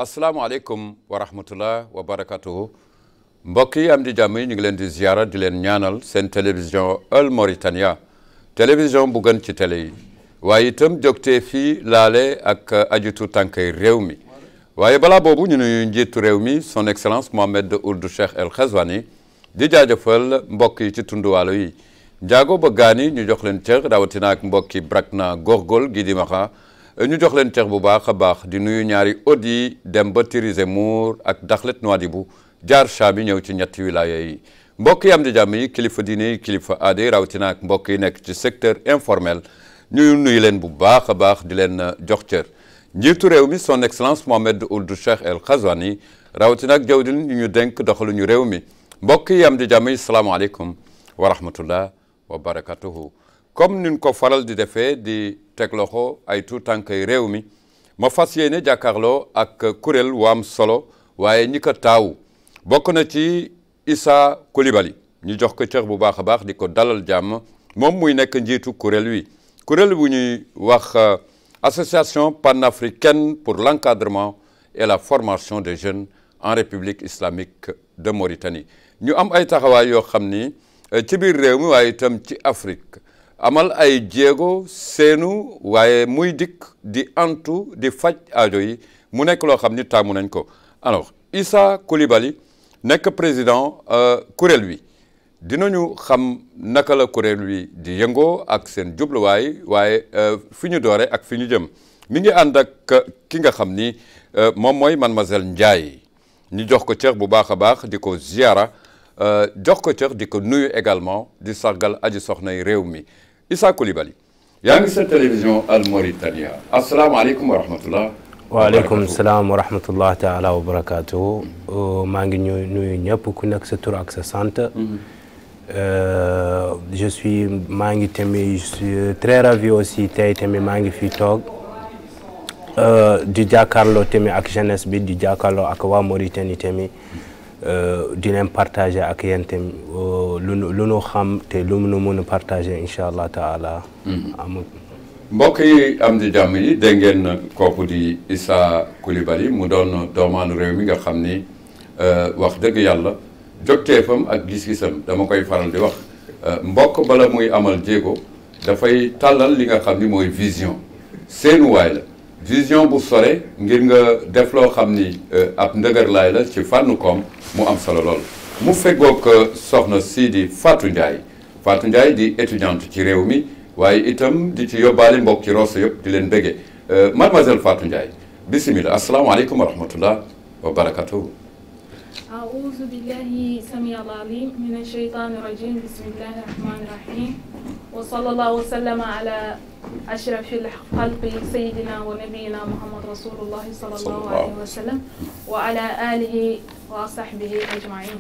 asalaamaaleykum wa rahmatullah wa barakatuhu mbokk yi am di jàmm yi ñu ngi leen di ziara di leen ñaanal seen télévision Al Mauritania télévision bu gën ci télé yi waaye itam jógtee fii laale ak ajitu tànkay réew mi waaye balaa boobu ñu nuyu njiitu réew mi son excellence Mohamed Ould Cheikh El Ghazouani di jaajëfal mbokk yi ci tunduwaalo yi njaago ba gaani ñu jox leen cër rawatina ak mbokki Brakna Gorgol gi di maxa ñu jox leen cër bu baax a baax di nuyu ñaari od yi dem ba Tirisé Mour ak Dakhlet Nouadhibou jaar cha bi ñëw ci ñetti wilaya yi mbokk yi am di jàmm yi kilifa diine yi kilifa aade rawatina ak mbokk yi nekk ci secteur informel ñu nuyu leen bu baax a baax di leen jox cër njiitu réew mi son excellence Mohamed Ould Cheikh El Ghazouani rawatina ak jawdin ñu ñu dénk doxaluñu réew mi mbokk yi am di jàmm yi salaamaaleykum wa rahmatullah wa barakatuhu comme nin ko faral di defee di teg loxo ay tout tànkay réew mi ma fas yéene jàkkaarloo ak kuréel wu am solo waaye ñi ko taawu bokk na ci Issa Coulibaly ñu jox ko cër bu baax a baax di ko dalal jàmm moom muy nekk njiitu kuréel wi kuréel bu ñuy wax association panafricaine pour l'encadrement et la formation des jeunes en république islamique de Mauritanie ñu am ay taxawaay yoo xam ni ci biir réew mi waaye itam ci Afrique amal ay jéego seenu waaye muy dikk di antu di faj aajo yi mu nekk loo xam ni taamu nañ ko alors Issa Coulibaly nekk président kuréel wi dinañu xam naka la kuréel wi di yëngoo ak seen jubluwaay waaye fi ñu doore ak fi ñu jëm mi ngi ànd ak ki nga xam ni moom mooy mademoiselle Ndiaye ñu jox ko cër bu baax a baax di ko ziara jox ko cër di ko nuyu également di sargal aji soxnay réew mi Issa Coulibaly yaa ngi sa télévision Al Mauritania asalaamaaleykum wa rahmatullah waaleykum salaam wa rahmatullah taala wa barakatuhu maa ngi ñu nuyu ñëpp ku nekk sa tur ak sa sant je suis maa ngi tamit je suis très ravi aussi tey tamit maa ngi fi toog di jàkkaarloo tamit ak jeunesse bi di jàkkaarloo ak waa Mauritanie tamit di leen partager ak yéen tamit lu lu nu xam te lu nu mën a partager incha allah taala. amul. mbokk yi am di jàmm yi dégg ngeen kooku di Issa Coulibaly mu doon doomaanu réew mi nga xam ni wax dëgg yàlla jogteefam ak gis-gisam dama koy faral di wax mbokk bala muy amal jéego dafay tàllal li nga xam ni mooy vision seenuwaay la vision bu sore ngir nga def loo xam ni ab ndëgërlaay la ci fànn koom mu am solo lool mu feggoog soxna sii di Fatou Ndiaye Fatou Ndiaye di étudiante ci réew mi waaye itam di ci yóbbaale mbokk ci Rosso yëpp di leen béggee mademoiselle Fatou Ndiaye bisimilah asalaamaaleykum wa rahmatullah wa barakatuhu أعوذ بالله سميع العليم من الشيطان الرجيم بسم الله الرحمن الرحيم وصلى الله وسلم على أشرف الخلق سيدنا ونبينا محمد رسول الله صلى الله عليه وسلم وعلى آله وصحبه أجمعين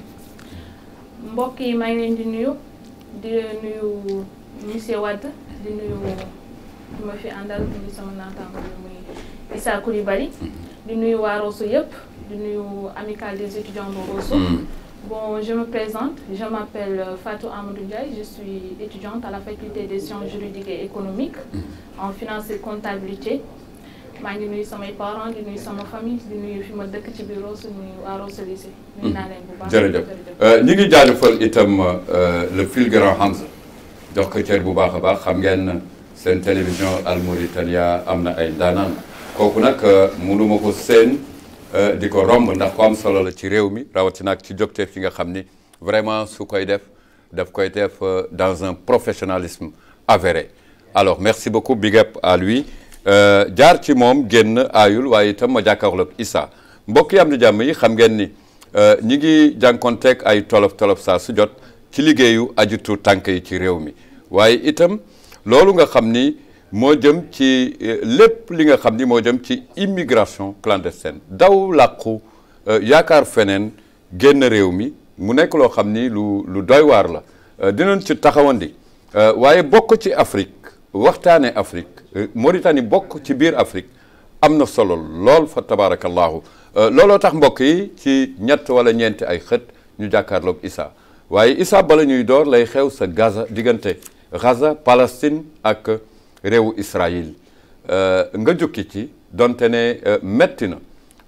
mbokk yi maa ngi leen di nuyu di nuyu monsieur Wade di nuyu ki ma fi àndal nuyu sama naataango bi muy Issa Coulibaly di nuyu waa Rosso yëpp di nuyu amicale des étudiants de Rosso bon je me présente je m'appelle Fatou Amadou Ndiaye je suis étudiante à la faculté des sciences juridiques et économiques en finance et comptabilité maa ngi nuyu samay parents di nuyu sama famille di nuyu fi ma dëkk ci biir Rosso nuyu waa Rosso lycée nuyu naa leen bu baax jërëjëf ñi ngi jaajëfal itam le fulgurant Hamza jox ko cër bu baax a baax xam ngeen seen télévision Al Mauritania am na ay ndaanaan kooku nag mënuma ko seen di ko romb ndax ko am solo la ci réew mi rawatina ak ci jogteef yi nga xam ni vraiment su koy def daf koy def dans un professionnalisme avéré alors merci beaucoup big up à lui jaar ci moom génn aayul waaye itam ma jàkkaarloog Issa mbokk yi am di jàmm yi xam ngeen ni ñi ngi jànkonteeg ay tolof tolof saa su jot ci liggéeyu ajitu tànk yi ci réew mi waaye itam loolu nga xam ni moo jëm ci lépp li nga xam ni moo jëm ci immigration clandestine daw làqu yaakaar feneen génn réew mi mu nekk loo xam ni lu lu doy waar la dinañ ci taxawandi waaye bokk ci Afrique waxtaane Afrique Mauritanie bokk ci biir Afrique am na solo lool fa tabarakallahu looloo tax mbokk yi ci ñett wala ñeenti ay xët ñu jàkkaarloog Issa waaye Issa bala ñuy door lay xew sa Gaza diggante Gaza Palestine ak réewu Israël nga jukki ci donte ne metti na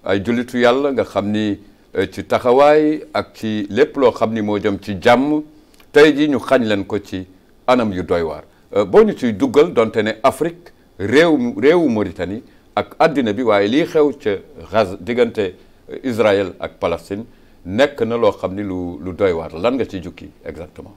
ay jullitu yàlla nga xam ni ci taxawaay ak ci lépp loo xam ni moo jëm ci jàmm tey ji ñu xañ leen ko ci anam yu doy waar boo ñu ciy duggal donte ne Afrique réew réewu Mauritanie ak àddina bi waaye lii xew ca Gaza diggante Israël ak Palestine nekk na loo xam ni lu lu doy waar lan nga ci jukki exactement.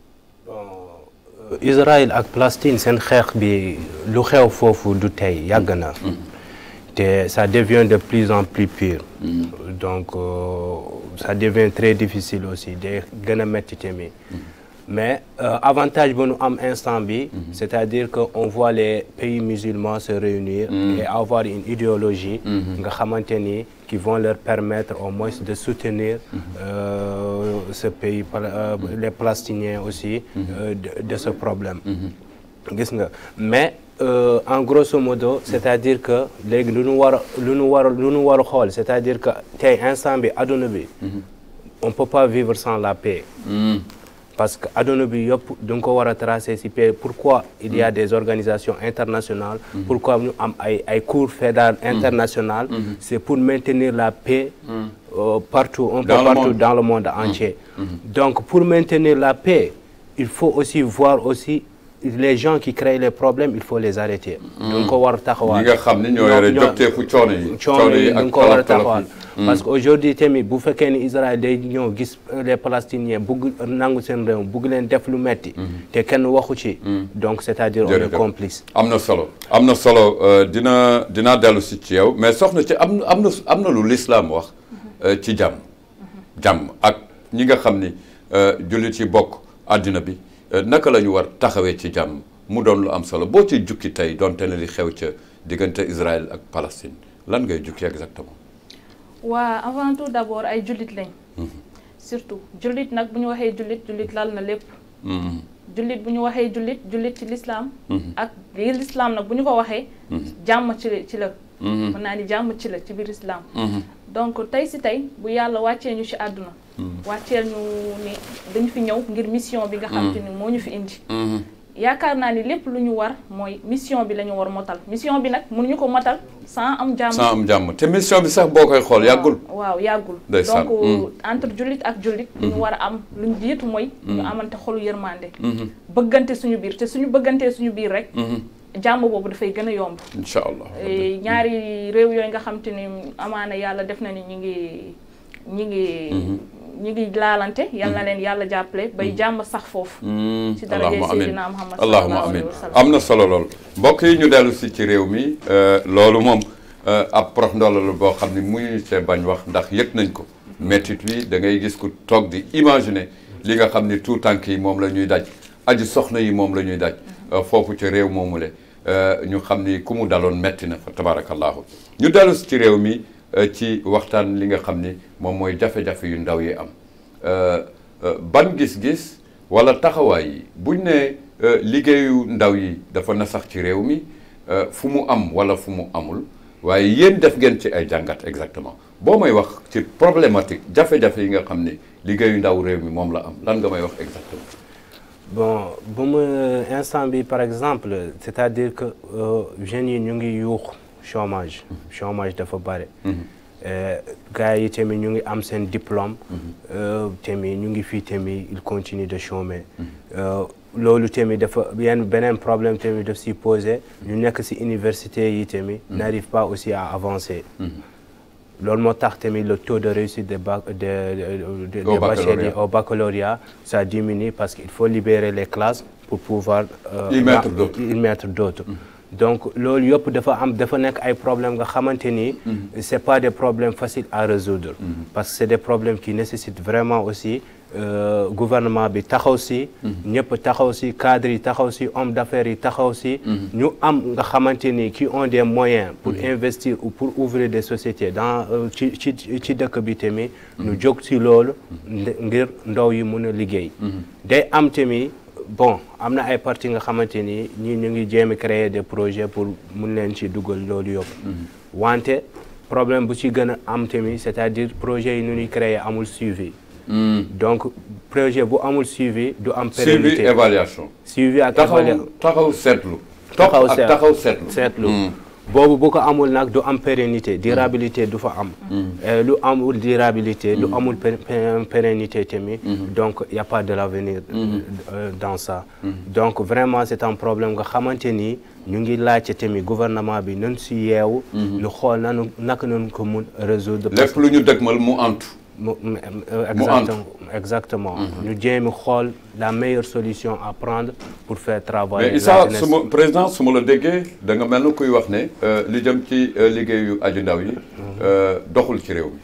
Israël ak Palestine seen xeex bi lu xew foofu du tey yàgg na. te ça devient de plus en plus pire. donc ça devient très difficile aussi day gën a métti tamit. mais avantage bu nu am instant bi c'est-à-dire que on voit les pays musulmans se réunir et avoir une idéologie nga xamante ni qui vont leur permettre au moins de soutenir ce pays les Palestiniens aussi de, de ce problème gis nga mais en grosso modo c'est-à-dire que léegi lu nu war a lu nu war a lu nu war a xool c'est-à-dire que tey instant bi adduna bi on peut pas vivre sans la paix parce que adduna bi yëpp da nga ko war a tracer ci paix pourquoi il y a des organisations internationales pourquoi ñu am ay ay cours fédérales internationales c'est pour maintenir la paix partout un peu partout dans le monde entier donc pour maintenir la paix il faut aussi voir aussi les gens qui créent les problèmes il faut les arrêter da nga ko war a taxawaal ñi nga xam ne ñoo yore jotteeku coono yi coono yi da nga ko war a taxawaal parce que aujourd'hui tamit bu fekkee ni Israël day ñëw gis les Palestiniens bugg nangu seen réew bugg leen def lu metti te kenn waxu ci donc c'est-à-dire on est complice am na solo am na solo dina dinaa dellu si ci yow mais soxna ci am am na am na lu l'islam wax ci jàmm jàmm ak ñi nga xam ni jullit yi bokk àddina bi naka la ñu war taxawee ci jàmm mu doon lu am solo boo ci jukki tey doonte ne li xew ca diggante Israël ak Palestine lan ngay jukki exactement waa avant tout d'abord ay jullit lañ surtout jullit nag bu ñu waxee jullit jullit lal na lépp jullit bu ñu waxee jullit jullit ci l'islam ak biir l'islam nag bu ñu ko waxee jàmm ci ci la mën naa ni jàmm ci la ci biir islam donc tey si tey bu yàlla wàccee ñu ci àdduna wàcceel ñu ni dañu fi ñëw ngir mission bi nga xam te ni moo ñu fi indi yaakaar naa ni lépp lu ñu war mooy mission bi la ñu war motal mission bi nag mënuñu ko motal sans am jàmm sans am jàmm te mission bi sax boo koy xool yàggul waaw yàggul ndeysaan donc entre jullit ak jullit lu ñu war a am lu ñu jiitu mooy ñu amante xolu yërmande bëggante suñu biir te suñu bëggantee suñu biir rek jàmm boobu dafay gën a yomb incha allah ñaari réew yooyu nga xam te ni amaana yàlla def na ni ñi ngi ñi ngi ñi ngi laalante yal na leen yàlla jàppale bay jàmm sax foofu ci darajay Seydina Muhammad allahumma amin am na solo lool mbokk yi ñu dellu si ci réew mi loolu moom ab prox ndolla la boo xam ne muñu see bañ wax ndax yëg nañ ko méttit wi da ngay gis ku toog di imaginer li nga xam ni tout tànk yi moom la ñuy daj aji soxna yi moom la ñuy daj foofu ci réew moomule ñu xam ni ku mu daloon metti na fa tabarakallahu ñu dellu si ci réew mi ci waxtaan li nga xam ni moom mooy jafe-jafe yu ndaw yi am ban gis-gis wala taxawaay yi buñ ne liggéeyu ndaw yi dafa nasax ci réew mi fu mu am wala fu mu amul waaye yéen def ngeen ci ay jàngat exactement boo may wax ci problématique jafe-jafe yi nga xam ni liggéeyu ndaw réew mi moom la am lan nga may wax exactement bon bu mu instant bi par exemple c'est-à-dire que jeunes yi ñu ngi yuux chômage chômage dafa bare gars yi tamit ñu ngi am seen diplôme tamit ñu ngi fii tamit il continue de chômer loolu tamit dafa yenn beneen problème tamit daf si posé ñu nekk si université yi tamit n'arrive pas aussi à avancer loolu moo tax tamit le taux de réussite des bac de des bacheliers au baccalauréat ça diminue parce qu'il faut libérer les classes pour pouvoir y mettre d'autres y mettre d'autres donc loolu yëpp dafa am dafa nekk ay problèmes nga xamante ni c'est pas des problèmes faciles à résoudre parce que c'est des problèmes qui nécessitent vraiment aussi Euh, gouvernement bi taxaw si ñëpp taxaw si cadres yi taxaw si hommes d'affaires yi taxaw si ñu am nga xamante ni qui ont des moyens pour investir ou pour ouvrir des sociétés dans ci ci ci dëkk bi tamit ñu jóg si loolu ngir ndaw yi mën a liggéey day am tamit bon am na ay parties nga xamante ni ñii ñu ngi jéem a créer des projets pour mun leen ci dugal loolu yëpp wante problème bu ci gën a am tamit c'est-à-dire projet yi nu ñuy créer amul suivi donc projet bu amul suivi du am pérennité suivi évaluation suivi ak taxaw évaluation taxaw seetlu taxaw ak taxaw seetlu seetlu boobu bu ko amul nag du am pérennité durabilité du fa am Euh, lu amul durabilité lu amul pé- pé- pérennité tamit donc y a pas de l'avenir euh, dans ça donc vraiment c'est un problème nga xamante ni ñu ngi laajte tamit gouvernement bi nañ si yeewu ñu xool nanu naka nañ ko mun résoudre parce lépp lu ñu dëgmal mu antu mu mu- euh, Mu exactement exactement ñu jéem a xool la meilleure solution à prendre pour faire travailler mais la Issa jeunesse. su ma président su ma la déggee da nga mel na kuy wax ne euh, li jëm ci euh, liggéeyu aju ndaw yi euh, doxul ci réew mi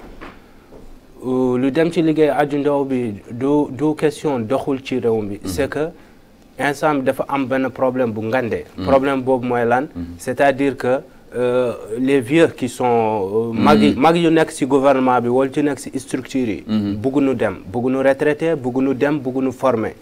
Euh, lu dem ci liggéey aju ndaw bi du du question doxul ci réew mi c'est que instant bi dafa am benn problème bu ngande problème boobu mooy lan c'est-à-dire que euh, les vieux qui sont euh, mag yi mag yu nekk ci gouvernement bi wala ci nekk ci structure yi bëgguñu dem bëgguñu retraité bëgguñu dem bëgguñu former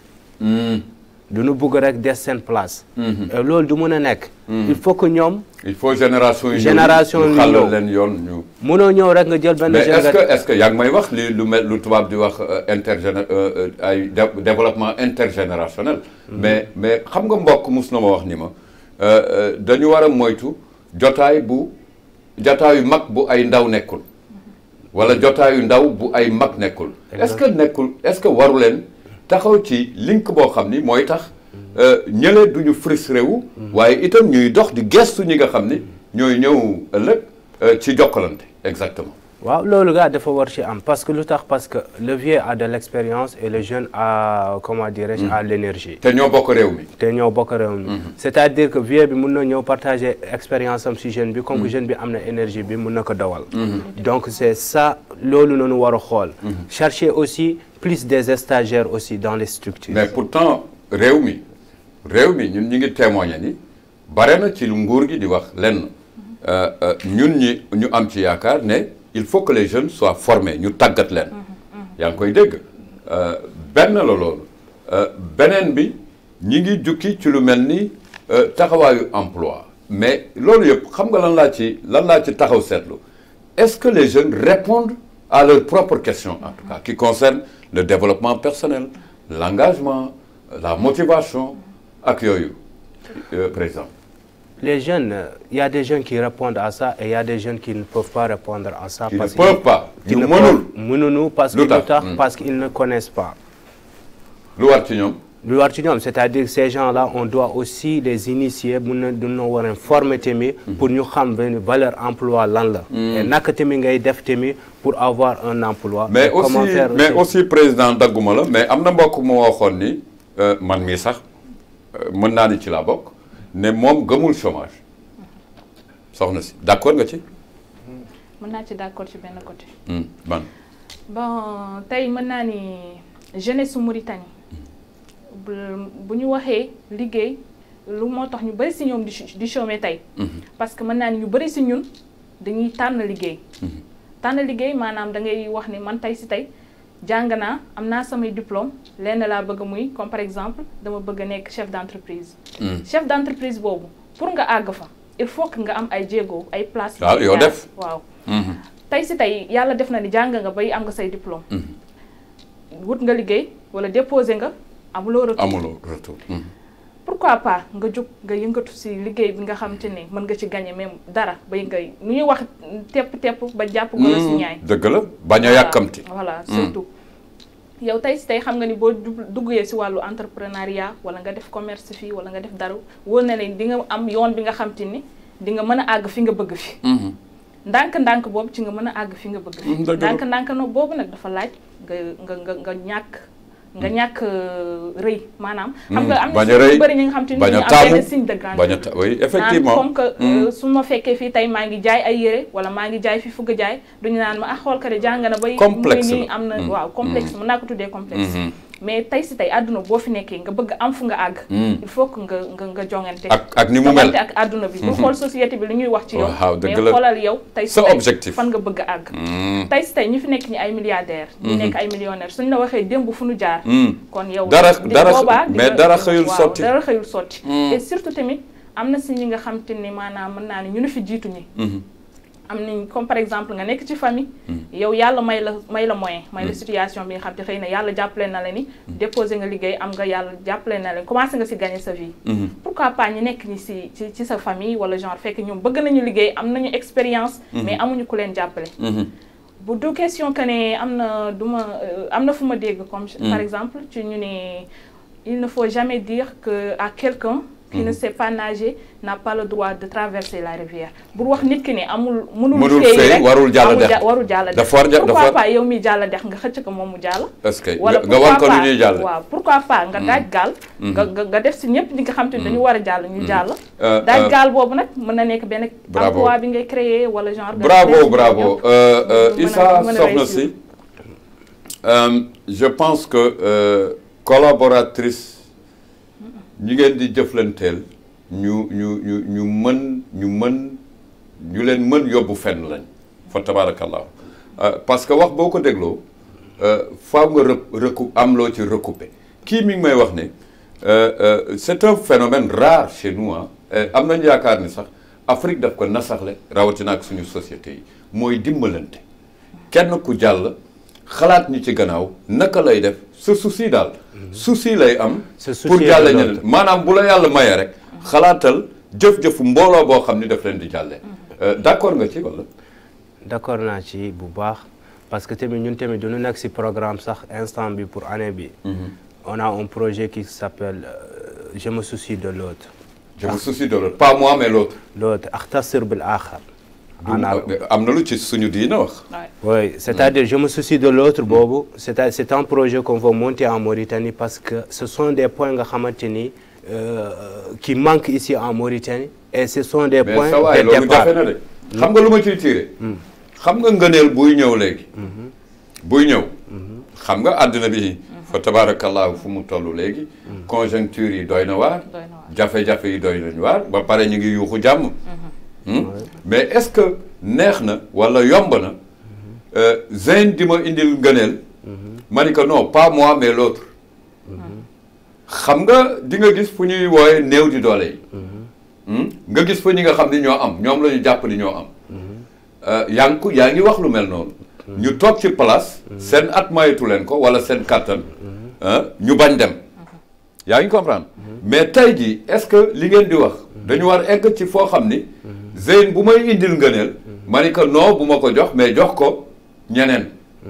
du ñu bëgg rek des seen place et loolu du mën a nekk il faut que ñoom il faut génération yi ñëw Génération ñu yi xàllal ñëw. leen yoon ñu mënoo ñëw rek nga jël benn mais est-ce génération que est-ce que yaa ngi may wax li lu mel lu tubaab di wax euh, intergéné euh, euh, ay dé- développement intergénérationnel mais mais xam nga mbokk mus na ma wax ni ma euh, euh, dañu war a moytu jotaay bu jotaayu mag bu ay ndaw nekkul wala jotaayu ndaw bu ay mag nekkul est-ce que nekkul est-ce que waru leen taxaw ci link boo xam ni mooy tax euh, ñële duñu frustré wu waaye itam ñuy dox di gestu ñi nga xam ni ñooy ñëw ëllëg euh, ci jokkalante exactement waaw loolu gaa dafa war ci am parce que lu tax parce que le vieux a de l'expérience et le jeune a comment dirais-je a l'énergie te ñoo bokk réew mi te ñoo bokk réew mi c'est-à-dire que vieux bi mun na ñëw partager expérience am ci jeune bi comme que jeune bi am na énergie bi mun na ko dawal donc c'est ça loolu noonu war a xool chercher aussi plus des stagiaires aussi dans les structures mais pourtant réew mi réew mi ñun ñi ngi témoigner ni bare na ci lu nguur gi di wax lenn euh, euh, ñun ñi ñu am ci yaakaar ne il faut que les jeunes soient formés ñu tàggat leen yaa ngi koy dégg euh, benn la loolu euh, beneen bi ñi ngi jukki ci lu mel ni euh, taxawaayu emploi mais loolu yëpp xam nga lan laa ci lan laa ci taxaw seetlu est-ce que les jeunes répondent à leurs propres questions en tout cas qui concernent le développement personnel l'engagement la motivation ak yooyu euh, président les jeunes il y a des jeunes qui répondent à ça et il y a des jeunes qui ne peuvent pas répondre à ça Qui ne parce peuvent pas, qui ñu ne mënul. peuvent- mënuñu parce que Lu lu tax? tax Hmm. parce qu'ils ne connaissent pas lu war ci ñoom lu war ci ñoom c'est-à-dire ces gens-là on doit aussi les initier mun na dina war a former tamit pour ñu xam benn valeur emploi lan la et naka tamit ngay def tamit pour avoir un emploi mais Et aussi comment faire mais aussi- aussi président dagguma la mais am na mbokk mu waxoon ni euh, man mii sax euh, mën naa ni ci laa bokk ne moom gëmul chômage soxna si d'accord nga ci mën naa ci d'accord ci benn côté. Hmm, man bon tey mën naa ni jeunesse su Mauritanie bu bu ñu waxee liggéey lu moo tax ñu bari si ñoom di ch- di chômer tey. parce que mën naa ni ñu bari si ñun dañuy tànn liggéey. tànn liggéey maanaam da ngay wax ni man tey si tey jàng naa am naa samay diplôme lenn laa bëgg muy comme par exemple dama bëgg a nekk chef d'entreprise. chef d'entreprise boobu pour nga àgg fa il faut que nga am ay jéego ay places. waaw ngay yoo jaar. def. waaw. Mhm. tey si tey yàlla def na ni jàng nga bay am nga say diplôme wut nga liggéey wala déposé nga amuloo retour amuloo retour Mhm. pourquoi pas nga jóg nga yëngatu si liggéey bi nga xam te ne mën nga ci gagner même dara bay ngay nu ñuy wax tepp tepp ba jàpp golo si ñaay dëgg la bañ a Voilà. yàkkamti voilà surtout yow tey si tey xam nga ni boo dug- duggee si wàllu entrepreneuriat wala nga def commerce fii wala nga def dara wóor na leen di nga am yoon bi nga xam te ni di nga mën a àgg fi nga bëgg fi Mhm. ndànk-ndànk boobu ci nga mën a àgg fi nga bëgg Mm, fi dëgg la. ndànk-ndànk no boobu nag dafa laaj nga nga nga nga ñàkk nga ñàkk euh, rëy maanaam xam nga am na bañ si a rëy ñu bëri ñi nga xam te ni bañ ñu a am taamu benn signe de grandeur bañ a ta oui naan effectivement comme que Mhm. euh, su ma fekkee fii tey maa ngi jaay ay yére wala maa ngi jaay fi fugg jaay duñu naan ma ah xool ka de jàng na bay Complexe mu ngi nii la. am na Mm. waaw complexe mën naa ko tuddee complexe Mhm. mais tey si tey àdduna boo fi nekkee nga bëgg am fu nga àgg Mm. il faut que nga nga nga jongante ak ak ni mu mel jongante ak àdduna bi bu xool société bi lu ñuy wax ci yow Waaw, dëgg mais la. xoolal yow tey si Sa tey objectif. fan nga bëgg a àgg Mm. tey si tey ñi fi nekk ñi ay milliardaires ñi nekk ay millionnaires suñ la waxee démb fu nu jaar Mm. kon yow Dara- di- dara- boobaa di mais nga- dara xëyul waaw, sotti. dara xëyul sotti Mm. et surtout tamit am na si ñi nga xam te ni maanaam mën naa ne ñu ne fi jiitu ñi Mhm. am nañ comme par exemple nga nekk ci famille yow yàlla may la may la moyen may la situation bi nga xam te xëy na yàlla jàppale na la ni déposé nga liggéey am nga yàlla jàppale na la commencé nga si gagner sa vie pourquoi pas ñu nekk ñi si ci ci sa famille wala genre fekk ñoom bëgg nañu liggéey am nañu expérience mais amuñu ku leen jàppale bu du question que ne am na du ma am na fu ma dégg comme par exemple ci ñu ne il ne faut jamais dire que à quelqu'un qui ne sait pas nager n'a pas le droit de traverser la rivière bu wax nit ki ne amul mënul Mënul féey féey, rek warul jàll amul dex. ja- warul jàll dex Dafa war ja- dafa pourquoi war- pas yow mi jàll dex nga xëcc ko moom mu jàll est-ce que wala nga wan ko pourquoi lu ñuy pas- jàll waaw pourquoi pas nga daaj gaal nga nga nga def si ñëpp ñi nga xam te ne dañu war a jàll ñu jàll Euh, daaj euh, gaal boobu nag mën na nekk benn Bravo. emploi bi ngay créer wala genre nga bravo def si bravo ñëpp. Euh, euh, mën a- Issa mën a soxna réussir. si euh, je pense que euh, collaboratrice ñi ngeen di jëflanteel ñu ñu ñu ñu mën ñu mën ñu leen mën yóbbu fenn lañ fa tabarakallah Euh, parce que wax boo ko dégloo euh, faaw nga rë recou am loo ci recouper kii mi ngi may wax ne euh, euh, c'est un phénomène rare chez nous ah Euh, am nañu yaakaar ni sax Afrique daf ko nasaxle rawatina ak suñu société yi mooy dimbalante kenn ku jàll xalaat ñi ci gannaaw naka lay def sa souci daal souci lay am Ce souci pour de jàlle l'autre. ñeneen maanaam bu la yàlla mayee rek xalaatal jëf-jëfu mbooloo boo xam ni daf leen di jàllee Euh, d'accord nga ci wala d'accord naa ci bu baax parce que tamit ñun tamit duñu nekk ci programme sax instant bi pour année bi on a un projet qui s'appelle euh, je me soucie de l'autre je me soucie de l'autre pas moi mais l'autre l'autre axtasir bil axar en arabe am na lu ci suñu diina wax Ouais. Oui, c'est-à-dire je me soucie de l'autre boobu c'est à- c'est un projet qu'on veut monter en Mauritanie parce que ce sont des points nga xamante ni euh, qui manquent ici en Mauritanie et ce sont des mais points sa waay de loolu départ jafe na de xam nga lu ma ciy tiire xam nga ngëneel buy ñëw léegi buy ñëw xam nga àddina bi fa tabarakallahu fu mu toll léegi conjoncture yi doy na waar Doy na waar. jafe-jafe yi doy nañu waar ba pare ñu ngi yuuxu jàmm Hmm? mais est-ce que neex na wala yomb na euh, Zeyn di ma indil ngëneel ma ni que non pas moi mais l'autre xam nga di nga gis fu ñuy wooye néew di doole yi Hmm? nga gis fa ñi nga xam ni ñoo am ñoom la ñu jàpp ni ñoo am Euh, yaa ngi ko yaa ngi wax lu mel noonu ñu toog ci place seen at mayetu leen ko wala seen kàttan ah, ñu bañ dem yaa ngi comprendre mais tey jii est-ce que li ngeen di wax dañu war egg ci foo xam ni Zeyn bu may indil ngëneel ma ni que non bu ma ko jox mais jox ko ñeneen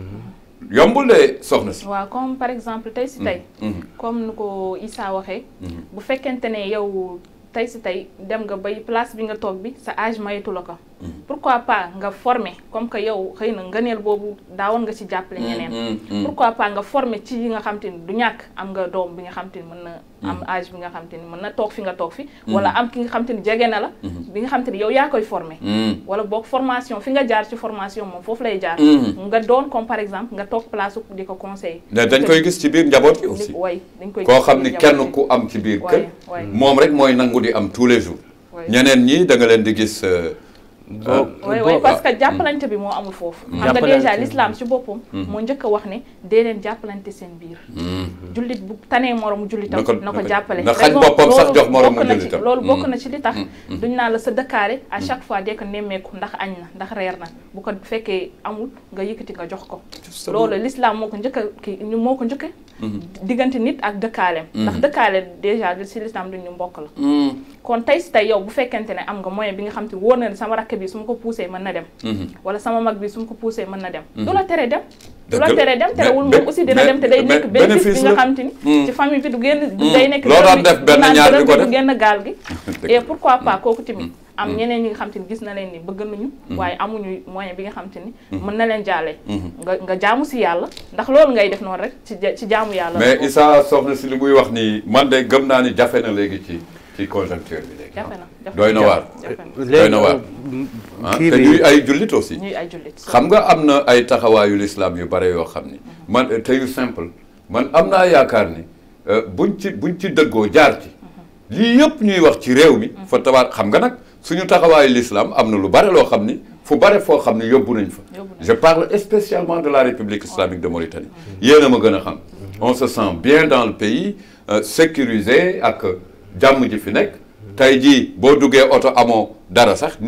yombul de soxna si waaw comme par exemple tey si tey comme nu ko Issa waxee bu fekkente ne yow tey si tey dem nga bay place bi nga toog bi sa âge mayetu la ko pourquoi pas nga former comme que yow xëy na ngëneel boobu daawoon nga ci jàppale ñeneen pourquoi pas nga former ci yi nga xam te ni du ñàkk am nga doom bi nga xam te ni mën na am âge bi nga xam te ni mën na toog fi nga toog fi wala am ki nga xam te ni jege na la bi nga xam te ni yow yaa koy former wala boog formation fi nga jaar ci formation moom foofu lay jaar nga doon comme par exemple nga toog place u di ko conseiller mais dañ koy gis ci biir njaboot yi aussi way dañ koy koo gis xam ci ni biir kenn njaboot ku am ci biir Waay, kër waay. moom rek mooy nangu di am tous les jours Waay. ñeneen ñi da nga leen di gis euh, ah, oui oui parce que jàppalante bi moo amul foofu xam nga Jàppalante déjà bi. l'islam ci boppam moo njëkk a wax ne dee leen jàppalante seen biir jullit bu tanee moromu jullitam Na ko- na ko na ko- jàppale na xañ Raison- boppam sax loolu jox moromu bokk na ci- jullitam. loolu bokk Mm. na ci li tax duñ naa la sa dëkkaare à chaque fois dee ko nemmeeku ndax añ na ndax reer na bu ko fekkee amul nga yëkkati nga jox ko Justement. loolu l'islam moo ko njëkk a kii ñu moo ko njëkk diggante nit ak dëkkaaleem ndax dëkkaale déjà si l'islam duñ ñu mbokk la kon tey si tey yow bu fekkente ne am nga moyen bi nga xam te wóor na ne sama rakk bi su ma ko poussé mën na dem wala sama mag bi su ma ko poussé mën na dem du la tere dem du la Dëgg la. tere dem terewul Mais- moom aussi dina mais- dem te day mais nekk bénéfice bénéfice bi nga la. xam te ni ci famille bi du génn du day nekk Loo dërëm daan bi, def du benn naan ñaar dërëm di ko bi, du def. génn gaal gi Dëgg et pourquoi pas kooku tamit am ñeneen ñi nga xam te ni gis na leen ni bëgg nañu waaye amuñu moyen bi nga xam te ni mën na leen jaale nga nga jaamu si yàlla ndax loolu ngay def noonu rek ci ja- ci jaamu yàlla mais Issa soxna si li muy wax nii man de gëm naa ni jafe na léegi ci ci conjoncture bi léegi jafe na jafe doy na waar jafe na doy na waar ah kii te bi ñuy ay jullit aussi ñuy ay jullit xam nga am na ay taxawaayu lislaam yu bare yoo xam ni man te yu simple man am naa yaakaar ni euh, buñ ci buñ ci dëggoo jaar ci lii yëpp ñuy wax ci réew mi fa tabaar xam nga nag suñu taxawaayu lislaam am na lu bare loo xam ni fu bare foo xam ni yóbbu nañ fa Yóbbu nañ je parle spécialement de la République islamique de Mauritanie yéen a ma gën a xam on se sent bien dans le pays euh, sécurisé ak jàmm ji fi nekk tey jii boo duggee oto amoo dara sax nit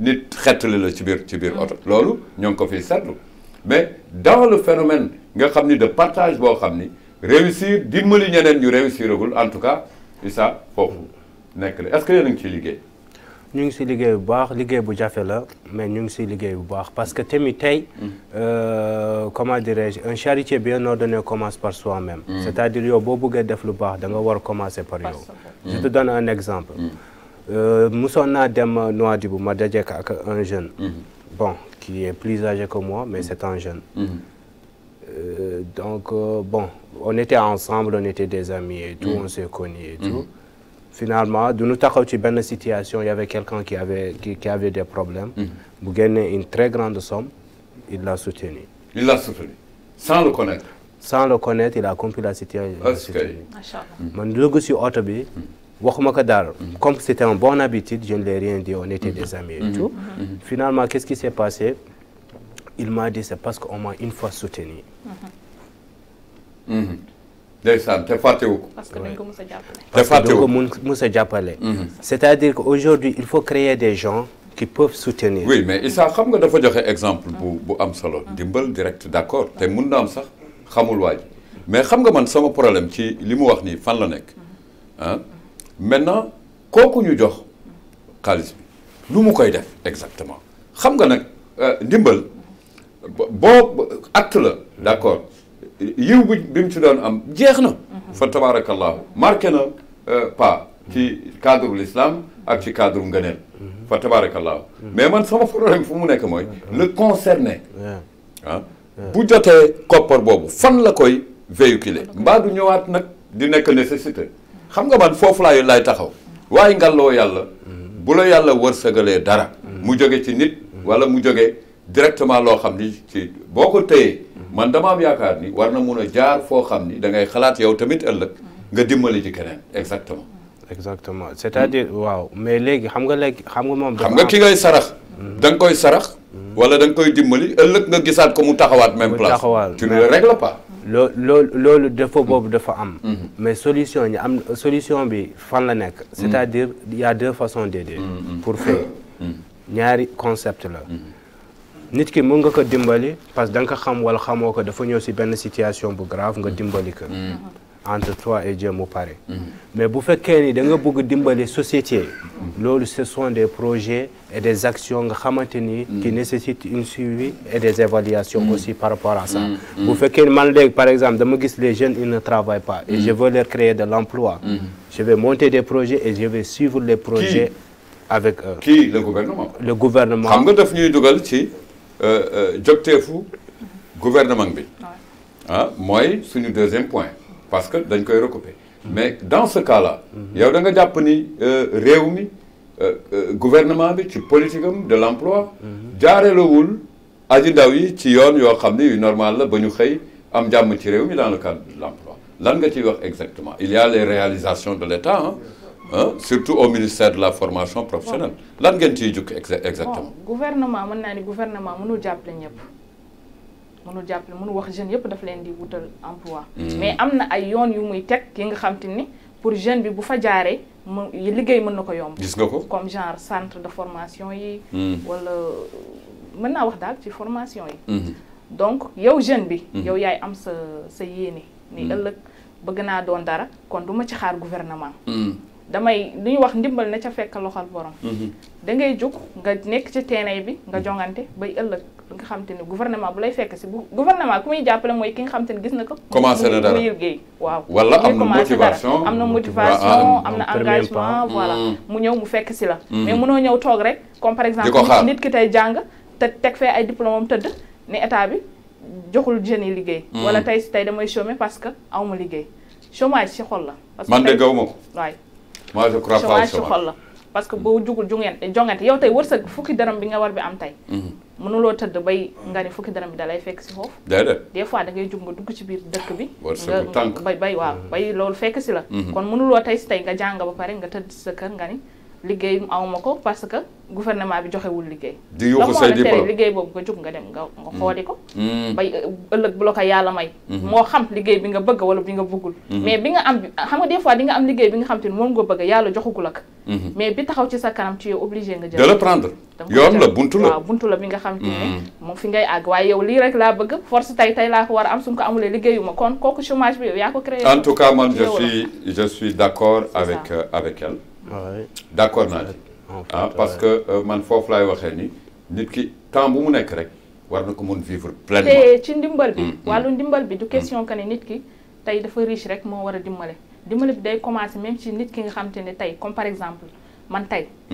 nit xettali la ci biir ci biir oto loolu ñoo ngi ko fiy seetlu mais dans le phénomène nga xam ni de partage boo xam ni réussir dimbali ñeneen ñu réussiragul en tout cas Issa foofu nekk la est-ce que yéen a ngi ciy liggéey ñu ngi si liggéey bu baax liggéey bu jafe la mais ñu ngi si liggéey bu baax parce que tamit tey euh, comment dirais-je un charité bien ordonné commence par soi-même c'est-à-dire yow boo bëggee def lu baax da nga war a commencer par yow je te donne un exemple Euh, musoon naa dem Nouadhibou ma dajeek ak un jeune bon qui est plus âgé que moi mais c'est un jeune Euh, donc euh, bon on était ensemble on était des amis et tout on s'est connus et tout finalement du ñu taxaw ci benn situation il y avait quelqu'un qui avait qui, qui avait des problèmes bu génnee une très grande somme il l'a soutenu il l'a soutenu sans le connaître sans le connaître il a compris la situation il l'a Est-ce que- soutenu macha allah man dugg si oto bi waxuma ko dara comme c'était un bon habitude je ne l'ai rien dit on était des amis et tout finalement qu'est-ce qui s'est passé il m'a dit c'est parce qu'on m'a une fois soutenu ndeysaan te fàttewu ko parce que dañ ko mës a jàppale. te parce que fàttewu doo ko ko mun mus a jàppale c'est-à-dire qu'aujourd'hui il faut créer des gens qui peuvent soutenir oui mais Issa xam nga dafa joxe exemple bu bu am solo dimbal direct d'accord te mun na am sax xamul waa ji mais xam nga man sama problème ci li mu wax nii fan la nekk ah maintenant kooku ñu jox xaalis bi lu mu koy def exactement xam nga nag euh, ndimbal bo- boo acte la d'accord yiw bi bi mu ci doon am jeex na fa tabarakallahu marqué na euh, pas ci cadre l'islam ak ci cadre ngëneel fa tabarakallahu mais man sama problème fu mu nekk mooy le concerné Ouais. ah bu jotee koppar boobu fan la koy véhiculer mbaa du ñëwaat nag di nekk nécessité xam nga man foofu laay laay taxaw waaye ngalloo yàlla bu la yàlla wërsëgalee dara mu jóge ci nit wala mu jóge directement loo xam ni ci boo ko téyee man dama am yaakaar ni war na mun a jaar foo xam ni da ngay xalaat yow tamit ëllëg nga dimbali ci keneen exactement exactement c'est-à-dire waaw mais léegi xam nga léegi xam nga moom xam nga ki ngay sarax da nga koy sarax wala da nga koy dimbali ëllëg nga gisaat ko mu taxawaat même Mu place taxawaat, tu ne mais- le règles pas loo loolu loolu défaut boobu dafa am mais solution ñi am solution bi fan la nekk c'est-à-dire il y a deux façons d'aider pour faire ñaari concept la nit ki mën nga ko dimbali parce que da nga ko xam wala xamoo ko dafa ñëw si benn situation bu grave nga dimbali ko entre toi et Dieu mu pare mais bu fekkee ni da nga bëgg dimbali société loolu ce sont des projets et des actions nga xamante ni qui nécessitent une suivi et des évaluations aussi par rapport à ça bu fekkee ni man léegi par exemple dama gis les jeunes ils ne travaillent pas et je veux leur créer de l'emploi je vais monter des projets et je vais suivre les projets avec eux kii le gouvernement le gouvernement xam nga daf ñuy dugal ci euh, euh, jogteefu gouvernement bi ah mooy suñu deuxième point parce que dañ koy recouper mais dans ce cas là yow da nga jàpp ni euh, réew mi euh, euh, gouvernement bi ci politique am de l'emploi jaarelawul aji ndaw yi ci yoon yoo xam ni yu normal la ba ñu xëy am jàmm ci réew mi dans le cadre de l'emploi lan nga ciy wax exactement il y a les réalisations de l'État hein, hein, surtout au ministère de la formation professionnelle lan ngeen ciy jukki exa- exactement bon gouvernement mën naa ni gouvernement mënul jàppale ñëpp mënul jàppale mënul wax jeunes yëpp daf leen di wutal emploi mais am na ay yoon yu muy teg yi nga xam te ni pour jeune bi bu fa jaaree mu liggéey mën na ko yomb gis nga ko comme genre centre de formation yi Mm. wala mën naa wax daal ci formation yi Mhm. donc yow jeune bi yow yaay am sa sa yéene ni ëllëg bëgg naa doon dara kon du ma ci xaar gouvernement Mhm. damay li ñuy wax ndimbal na ca fekk loxol borom Mhm. da ngay jóg nga nekk ci terrain bi nga jongante bay ëllëg nga xam te ne gouvernement bu lay fekk si bu gouvernement ku muy jàppale mooy ki nga xam te ne gis na ko Commencé na muy- dara. muy liggéey waaw Wala muy am na commencé dara. motivation. am na Ah, motivation ah, am na un premier engagement pas. voilà Mm. mu ñëw mu fekk si la mais mënoo ñëw toog rek comme par exemple Di ko xaar. nit ki tey jàng te teg fee ay diplôme am tëdd ne état bi joxul jeunes yi liggéey wala tey si tey damay chômer parce que awma liggéey chômage ci xol la parce que man de tey- gaw ma ko waay moi je crois pas au chômage ci chômage xol la parce que boo jugul jungente jongante yow tey wërsëg fukki dërëm bi nga war bi am tey Mhm. mënuloo tëdd bay nga ni fukki dërëm bi da lay fekk si foofu déedéet des fois da ngay jug nga dugg ci biir dëkk bi Wërsëgu tànk. bay bay waaw bay loolu fekk si la kon mënuloo tey si tey nga jàng ba pare nga tëdd si sa kër nga ni liggéey awma ko parce que gouvernement bi joxewul liggéey di la yuuxu moo say la tere diplôme liggéey boobu nga jóg nga dem nga nga xooli ko Mm. bay ëllëg bu la ko yàlla may moo xam liggéey bi nga bëgg wala bi nga bëggul mais bi nga am bi xam nga des fois di nga am liggéey bi nga xam te ne moom nga bëgg yàlla joxagul ak mais bi taxaw ci sa kanam tu es obligé nga jël de le prendre da nga koy yoon la jël. buntu la waaw buntu la bi nga xam te ne moom fi ngay àgg waaye yow lii rek laa bëgg force tey tey laa ko war a am su ma ko amulee liggéeyuma kon kooku chômage bi yow yaa ko créé en tout cas man je yow la. suis je suis d'accord C'est avec ça. euh, avec elle Ouais. d'accord naa ci En fait, ah parce que euh, man foofu laay waxee ni nit ki temps bu mu nekk rek war na ko mën vivre pleinement te ci ndimbal bi Mm, mm. wàllu ndimbal bi du question que ne nit ki tey dafa riche rek moo war a dimbale dimbale bi day commencer même ci nit ki nga xam te ne tey comme par exemple man tey Mm.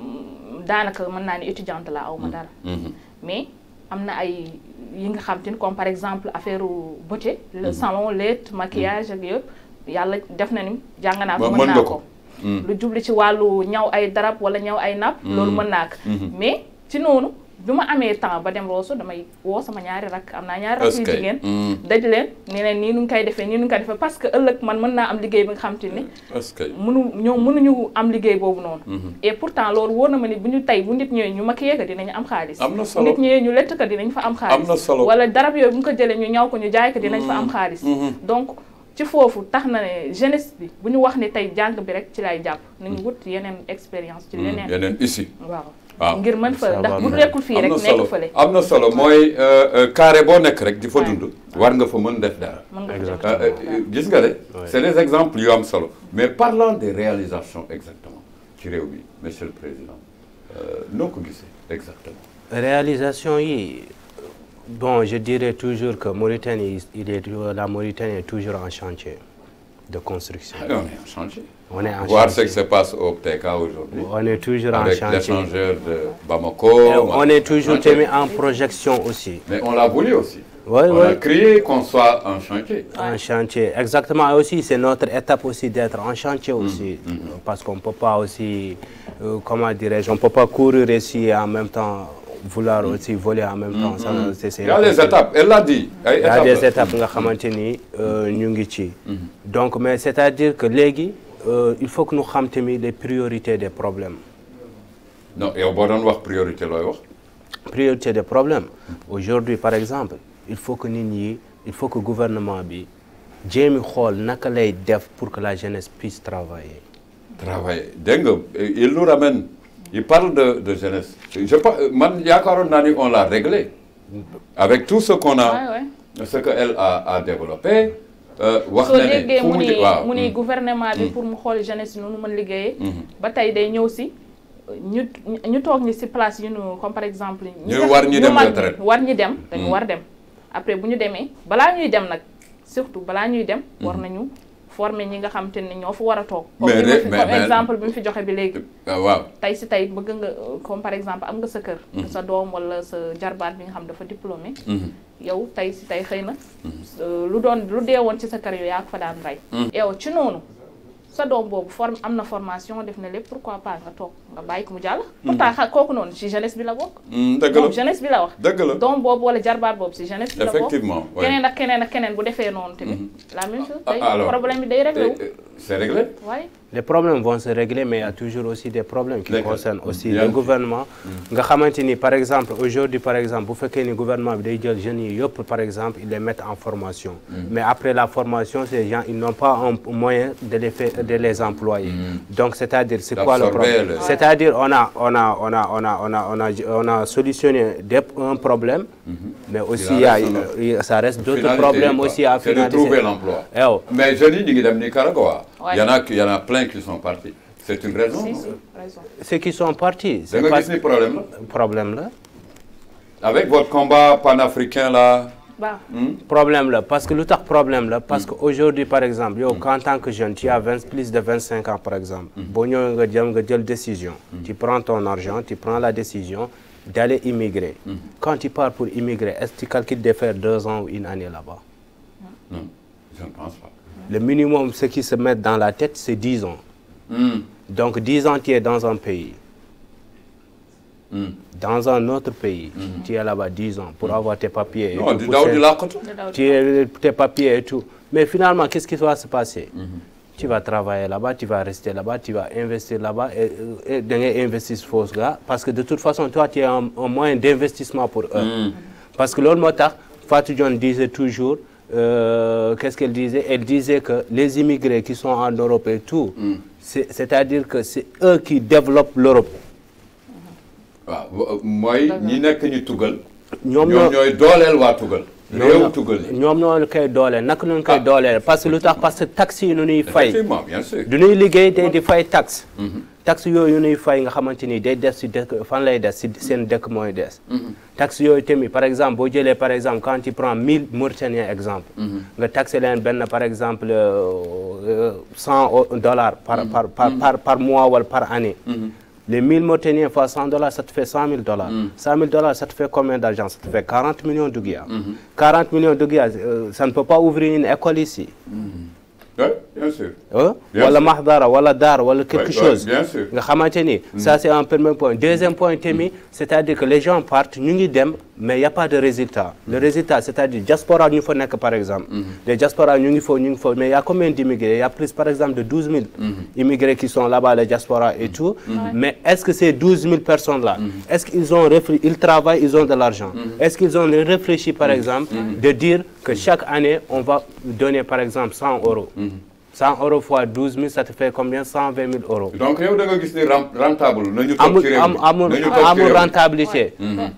mm, daanaka mën naa ni étudiante la aw ma dara Mhm. mais am na ay yi nga xam te ni comme par exemple affaire beauté le salon lait maquillage ak yëpp yàlla def na ni jàng naa ko Mën mën nga naa ko. ko Mm. lu jubli ci wàllu ñaw ay darab wala ñaw ay napp loolu mën naa ko Mhm. mais ci noonu bi ma amee temps ba dem Rosso damay woo sama ñaari rakk am naa ñaari rakk Est-ce yu que- jigéen Mm. daj leen ne leen nii nu ngi koy defee nii nu ngi koy defee parce que ëllëg man mën naa am liggéey bi nga xam te ni est-ce que mënu ñoom mënuñu am liggéey boobu noonu et pourtant loolu wóor na ma ni bu ñu tey bu nit ñëwee ñu maquillé ko dinañu am xaalis Am na bu solo. nit ñëwee ñu lett ko dinañ fa am xaalis Am na solo. wala darab yooyu bu ñu ko jëlee ñu ñaw ko ñu jaay ko dinañ fa am xaalis donc ci foofu tax na ne jeunesse bi bu ñu wax ne tey jàng bi rek ci lay jàpp nañu wut yeneen expérience ci leneen yeneen ici waaw waaw. ngir mën fa Ça ndax va bu bien. nekkul fii am rek na nekk solo fële am na solo mooy euh, euh, carré boo nekk rek di fa Ouais. dund war nga fa mën def dara mën nga fa Exactement. Euh, euh, gis nga de c'est des exemples yu am solo mais parlant des réalisations exactement ci réew bi monsieur le président euh, noo ko gisee exactement réalisation yi bon je dirais toujours que Mauritanie il est la Mauritanie est toujours en chantier de construction. Ah, on est en chantier On est en voir ce chantier. qui se passe au PTK aujourd'hui On est toujours en avec chantier. l'échangeur de Bamako Et on est toujours chantier. mis en projection aussi. mais on l'a voulu aussi Oui, on a oui. crié qu'on soit en chantier En chantier, exactement. Et aussi, c'est notre étape aussi d'être en chantier aussi. Parce qu'on ne peut pas aussi, euh, comment dirais-je, on ne peut pas courir ici et en même temps vouloir aussi voler en même temps. Ça, c'est- c'est il y a des impossible. étapes elle l'a dit ay Il y a étapes des la. étapes nga xamante ni euh, ñu ngi ci. donc mais c'est-à-dire que léegi euh, il faut que ñu xam tamit les priorités des problèmes. non yow boo doon wax priorité looy wax priorité des problèmes aujourd'hui par exemple il faut que nit ñi il faut que gouvernement bi jéemi xool naka lay def pour que la jeunesse puisse travailler. travailler dégg nga il nous ramène il parle de de jeunesse je pense man yaakaaroon naa ni on l'a réglé avec tout ce qu'on a Ouais, ouais. ce que elle a a développé euh, wax soo na ne déggee fu mu mu ni di waaw mu ni gouvernement bi pour mu xool jeunesse yi noonu mën liggéeyee ba tey day ñëw si ñu ñu toog ñi si place yu nu comme par exemple ñi Ñu nga- war ñi dem mag retraite. ñi war ñi dem dañu war dem après bu ñu demee balaa ñuy dem nag surtout balaa ñuy dem war nañu former ñi nga xam te ne ñoo fa war a toog comme Mais ni ma de- fi- mais- comme mais- exemple bi mu fi joxe bi léegi Ah, waaw tey si tey bëgg nga euh, comme par exemple am nga sa kër sa doom wala sa jarbaat bi nga xam dafa diplômé yow tey si tey xëy na euh, lu doon lu dee woon ci sa kër yow yaa ko fa daan rey yow ci noonu sa doom boobu form am na formation def na lépp pourquoi pas nga toog nga bàyyi ko mu jàll pourtant xa kooku noonu si jeunesse bi la bokk Hmm, dëgg moom la jeunesse bi la wax dëgg la doom boobu wala jarbaat boobu si jeunesse bi la bokk effectivement ouais. keneen ak keneen ak keneen bu defee noonu tamit la même chose Ah, day alors, problème bi day réglé wu Et- et- c'est réglé waaye les problèmes vont se régler mais il y a toujours aussi des problèmes qui D'accord. concernent aussi Bien. le gouvernement nga xamante ni par exemple aujourd'hui par exemple bu fekkee ni gouvernement bi day jël jeunes yi yëpp par exemple ils les mettent en formation mais après la formation ces gens ils n'ont pas un moyen de les faire de les employer donc c'est-à-dire c'est quoi le D'absorber problème le- c'est-à-dire on a on a on a on a on a on a on a solutionné des, un problème mais aussi il y a reste un autre. euh, ça reste d'autres Finalité, problèmes quoi. aussi à c'est de finaliser trouver l'emploi Eh oh. mais jeunes yi ñu ngi dem Nicaragua Ouais. il y en a qui- il y en a plein qui sont partis c'est une raison si non si raison ceux qui sont partis da c'est nga pas gis ni problème la problème là avec votre combat panafricain là baax problème là parce que lu tax problème là parce que aujourd'hui par exemple yow en tant que jeune tu as 20 plus de 25 ans par exemple boo ñëwee nga jëm nga jël décision tu prends ton argent tu prends la décision d'aller immigrer quand tu pars pour immigrer est-ce que tu calcules de faire deux ans ou une année là-bas non je ne pense pas le minimum ce qui se met dans la tête c'est 10 ans Hmm. donc 10 ans tu es dans un pays Hmm. dans un autre pays tu es là-bas 10 ans pour avoir tes papiers et non tout, di pour daw faire- di làqatu da daw tu es- tes papiers et tout. Mais finalement, qu'est-ce qui va se passer tu vas travailler là-bas tu vas rester là-bas tu vas investir là-bas et et da ngay investir foofu là parce que de toute façon toi tu es un, un moyen d'investissement pour eux parce que loolu moo tax Fatou Dione disait toujours euh, qu'est-ce qu'elle disait elle disait que les immigrés qui sont en Europe et tout c'est c'est-à-dire que c'est eux qui développent l'Europe waaw mooy ñi nekk ñu tugal ñoom ñoom ñoo ñooy dooleel waa tugal réew tugal yi ñoom ñoo koy dooleel naka lañ koy Ah. dooleel parce que lu tax parce que taxes yi nu ñuy fay effectivement bien sûr du ñuy liggéey day di fay taxe taxe yooyu ñuy fay nga xamante ni day des si dëkk fan lay des si seen dëkk mooy des taxe yooyu tamit par exemple boo jëlee par exemple quand tu prends 1000 Mauritaniens exemple nga taxé leen benn par exemple euh, 100 dollars par par par par par mois wala par année les 1000 Mauritaniens fois 100 dollars ça te fait 100 000 dollars 100 000 dollars ça te fait combien d'argent ça te fait 40 millions de guias 40 millions de guias euh, ça ne peut pas ouvrir une école ici oui bien sûr ah Bien wala sûr. mahdara wala daar wala quelque Ouais, chose ouais, bien sûr. nga xamante ni ça c'est un premier point deuxième point tamit c'est-à-dire que les gens partent ñu ngi dem mais y a pas de résultat le résultat c'est-à-dire diaspora ñu fa nekk par exemple les diaspora ñu ngi foofu ñu ngi foofu mais y a combien d'immigrés il y a plus par exemple de 12 000 immigrés qui sont là-bas les diaspora et tout mais est-ce que ces 12 000 personnes là est-ce qu'ils ont réfléchi ils travaillent ils ont de l'argent est-ce qu'ils ont réfléchi par exemple de dire que chaque année on va donner par exemple 100 euros 100 euros fois 12 000 ça te fait combien 120 000 euros. donc yow da nga gis ni ren- rentable nañu toog amul ci réew am mi amul nañu toog ci amul réew mi. rentabilité.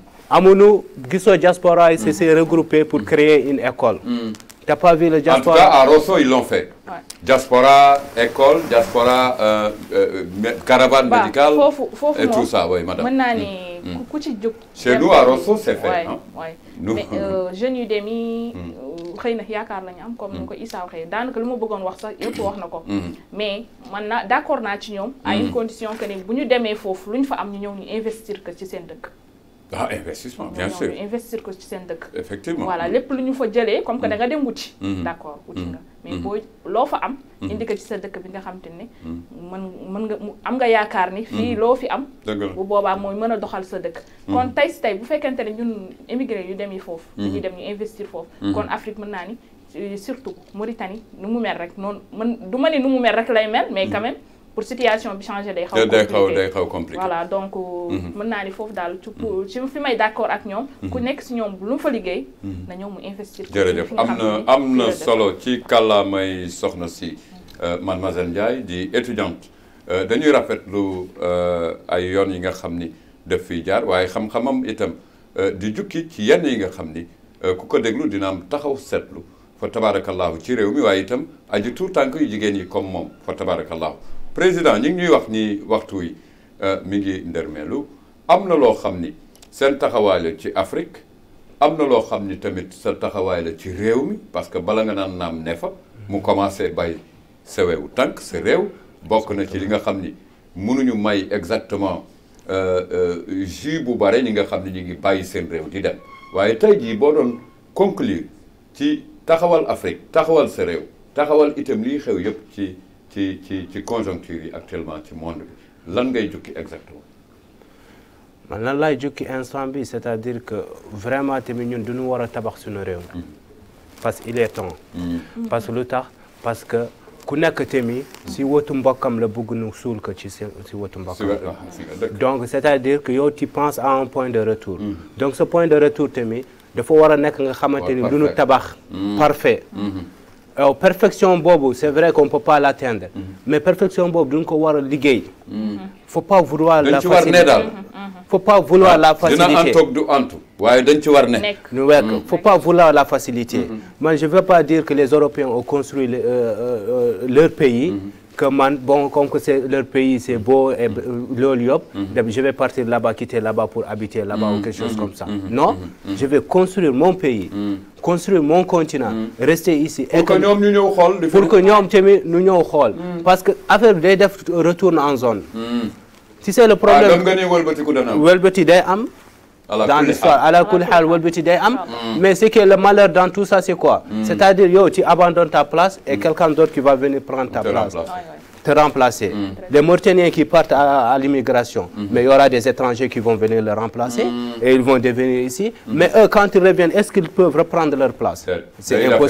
amuñu gisoo diaspora yi c'est s'est regroupé pour créer une école. t'as pas vu le En tout diaspora. cas, à Rosso, ils l'ont fait. Ouais. Diaspora, école, diaspora, euh, euh, mé- caravane Bah, médicale foofu foofu et tout moom ça, oui, madame. mën naa ni ku- ku ci jóg. Chez dem nous, à tamit. Rosso, c'est fait, Ouais, hein. ouais. Nous- mais euh, jeunes yu dem yi xëy na yaakaar la ñu am comme ni ko Issa waxee daanaka lu ma bëggoon wax sax yëpp wax na ko. mais man naa d'accord naa ci ñoom. à une condition que ni bu ñu demee foofu lu ñu fa am ñu ñëw ñu investir ko ci seen dëkk. Ah, investissement, ñu bien ñëw sûr. ñu investir ko ci seen dëkk. Effectivement. voilà lépp lu ñu fa jëlee comme que da nga dem wuti. d'accord wuti nga mais boo loo fa am. indi ko ci sa dëkk bi nga xam te ne. mën mën nga mu am nga yaakaar ni. fii loo fi am. Dëgg la. bu boobaa mooy mën a doxal sa dëkk. kon tey si tey bu fekkente ne ñun émigré yu dem yi foofu. dañuy dem ñu investir foofu. kon Afrique mën naa ni euh, surtout Mauritanie nu mu mel rek noonu mën du ma ni nu mu mel rek lay mel mais quand même pour situation bi changer day. xaw a day xaw compliqué. day xaw compliqué. voilà donc mën naa ni foofu daal ci pour ci fi may d'accord ak ñoom ku nekk si ñoom lu mu fa liggéey na ñëw mu investir ci jërëjëf fi nga am xam na ne am fii na la dëkk. solo ci kàllaamay soxna si euh, mademoiselle Ndiaye di étudiante Euh, dañuy rafetlu euh, ay yoon yi nga xam ni def fiy jaar waaye xam-xamam itam euh, di jukki ci yenn yi nga xam ni euh, ku ko déglu dina am taxaw seetlu fa tabarakallahu ci réew mi waaye itam aji tout tànk yu jigéen yi comme moom fa tabarakallahu président ñi ngi ñuy wax ni waxtu wi euh, mi ngi ndërmeelu am na loo xam ni seen taxawaay la ci Afrique am na loo xam ni tamit sa taxawaay la ci réew mi parce que bala nga naan naam ne fa mu commencé bay sa wewu tànk sa réew bokk na ci li nga xam ni mënuñu may exactement euh, euh, jus bu bare ñi nga xam ni ñu ngi bàyyi seen réew di dem waaye tey jii boo doon conclure ci taxawal Afrique taxawal sa réew taxawal itam liy xew yëpp ci ci ci ci conjoncture yi actuellement ci monde bi lan ngay jukki exactement man lan laay jukki instant bi c'est-à-dire que vraiment tamit ñun duñu war a tabax suñu réew mi parce que il est temps parce que lu tax parce que ku nekk tamit si wotu mbokkam la bëgg nu suul ko ci seen si wotu si mbokkam wa- ah, fi nga dëkk donc c'est-à-dire que yow tu penses à un point de retour donc ce point de retour tamit dafa war a nekk nga xamante ni Ouais, lu nu parfait. tabax parfait alors perfection boobu c'est vrai qu'on peut pas l'atteindre mais perfection boobu duñ ko war a liggéey faut pas vouloir dañ la ci war ne facilité daal faut pas vouloir la dina facilité antoog du antu waaye dañ ci war ne nekk ñu wekk faut pas vouloir la facilité man je veux pas dire que les Européens ont construit le- euh, euh, euh, leur pays que man bon comme que c'est leur pays c'est beau et loolu yëpp dem je vais partir là-bas quitter là-bas pour habiter là-bas ou quelque chose comme ça non je vais construire mon pays construire mon continent rester ici et pour que que- ñoom ñu ñëw xool di pour que ñoom tamit nu ñëw xool parce que affaire bi day def retourne en zone si c'est le ah dem problème nga ni wëlbatiku dana am wëlbati day am ala dans kulli l'histoire haal. ala kulli xaal wëlbati day am mais ce qui est le malheur dans tout ça c'est quoi c'est-à-dire yow tu abandonnes ta place et quelqu'un d'autre qui va venir prendre ta Te place remplacer. Ouais, ouais. te remplacer les Mauritaniens qui partent à, à l'immigration mais il y aura des étrangers qui vont venir le remplacer et ils vont devenir ici mais eux quand ils reviennent est-ce qu'ils peuvent reprendre leur place C'est- c'est day impossible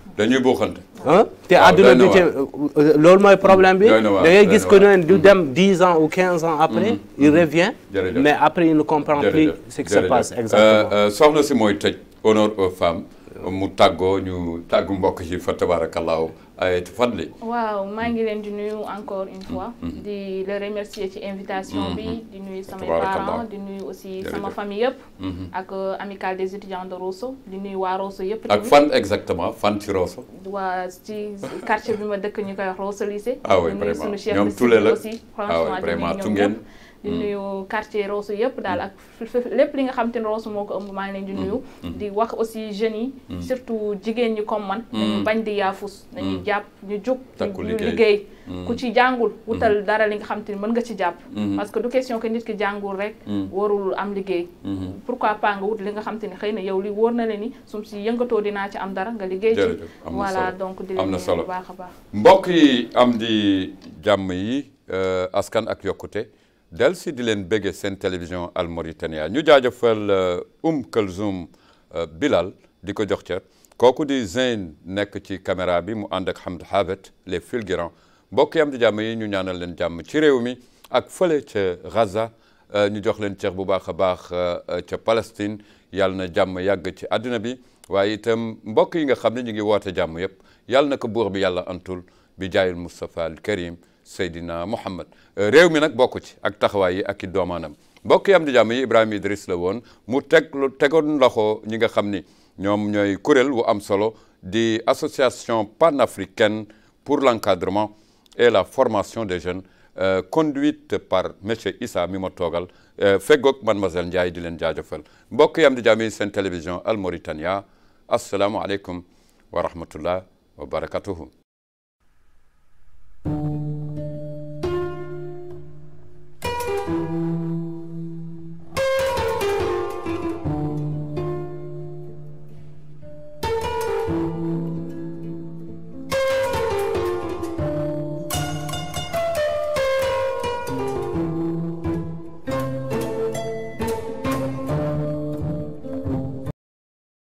dañuy buuxante ah te waaw, àdduna doy na bi te loolu mooy problème bi Doy na waar, da ngay doy gis na que waar. ne du dem 10 ans ou 15 ans après il revient Jërëjëf. mais après il ne comprend plus jërëjëf ce qui se jërëjëf. passe Euh, exactement euh, soxna si mooy tëj honneur aux femmes mu tàggoo ñu tàggu mbokk yi fa tabaarakallaahu ay fadli waaw maa ngi leen di nuyu encore une fois di le remercier ci invitation bi di nuyu samay Tabarakallah. parents di nuyu aussi sama Jërëjëf. famille yëpp ak euh, amicale des étudiants de Rosso di nuyu waa Rosso yëpp ak fan exactement fan ci Rosso waa ci quartier bi ma dëkk ñu koy wax Rosso lycée Ah oui, di nuyu vraiment. suñu chef Ñoom de Toulé cellule la. aussi Ah oui, franchement di vraiment, nuyu ñoom Tungeen. ñëpp di nuyu quartier Rosso yëpp daal ak f- f- lépp li nga xam te ne Rosso moo ko ëmb maa ngi leen di nuyu di wax aussi jeunes yi surtout jigéen ñi comme man nañu bañ di yaafus nañu jàpp ñu jug Takku ñu liggéey. liggéey ku ci jàngul wutal dara li nga xam te ni mën nga ci jàpp parce que du question que nit ki jàngul rek warul am liggéey pourquoi pas nga wut li nga xam te ni xëy na yow li wóor na le ni sum si yëngatoo dinaa ci am dara nga liggéey ci Jërëjëf, am na voilà solo. donc di Am leen na nuyu solo. bu baax a baax mbokk yi am di jàmm yi euh, askan ak yokkute del si di leen béggee seen télévision Al Mauritania ñu jaajëfal euh, Um Kalzoum euh, Bilal di ko jox cër kooku di Zeyn nekk ci caméra bi mu ànd ak Hamd Habet les fulgurants mbokk yi am di jàmm yi ñu ñaanal leen jàmm ci réew mi ak fële ca Gaza euh, ñu jox leen cër bu baax a baax euh, euh, ca Palestine yàlla na jàmm yàgg ci àdduna bi waaye itam mbokk yi nga xam ne ñu ngi woote jàmm yëpp yàlla na ko buur bi yàlla antul bi jaayil Moustapha al Karim Seydina Muhammad réew mi nag bokk ci ak taxawaay yi ak i doomaanam mbokk yi am di jàmm yi Ibrahima Idriss la woon mu teg lu tegoon loxo ñi nga xam ni ñoom ñooy kuréel wu am solo di association panafricaine pour l'encadrement et la formation des jeunes euh, conduite par monsieur Issa mi ma toogal euh, feggoog mademoiselle Ndiaye di leen jaajëfal mbokk yi am di jàmm yi seen télévision Al Mauritania asalaamualeykum wa rahmatullah wa barakatuhu